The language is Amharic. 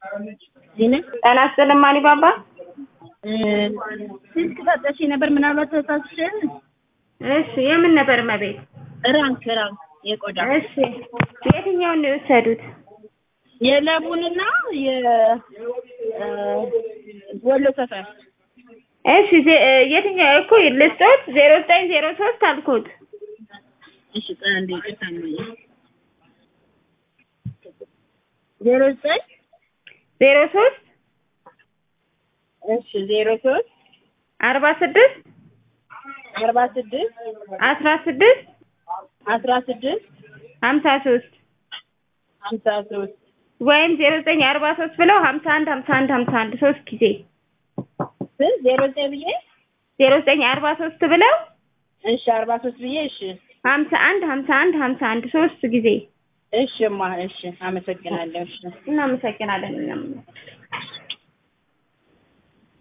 ዜና ጤና ይስጥልኝ ማን ባባ ስልክ ሰጠሽኝ ነበር ምናልባት ተሳስቼ እሺ የምን ነበር መቤት ራንክ ራንክ የቆዳ እሺ የትኛውን ነው የወሰዱት የለቡንና የወሎ ሰፈር እሺ ዜ- የትኛው እኮ ልስጦት ዜሮ ዘጠኝ ዜሮ ሶስት አልኩት እሺ ቆይ አንዴ ይቅርታ እማዬ ዜሮ ዘጠኝ ዜሮ ሶስት እሺ ዜሮ ሶስት አርባ ስድስት አርባ ስድስት አስራ ስድስት አስራ ስድስት ሀምሳ ሶስት ሀምሳ ሶስት ወይም ዜሮ ዘጠኝ አርባ ሶስት ብለው ሀምሳ አንድ ሀምሳ አንድ ሀምሳ አንድ ሶስት ጊዜ ስንት ዜሮ ዘጠኝ ብዬ ዜሮ ዘጠኝ አርባ ሶስት ብለው እሺ አርባ ሶስት ብዬ እሺ ሀምሳ አንድ ሀምሳ አንድ ሀምሳ አንድ ሶስት ጊዜ እሺ እማ እሺ አመሰግናለሁ እሺ እናመሰግናለን እኛም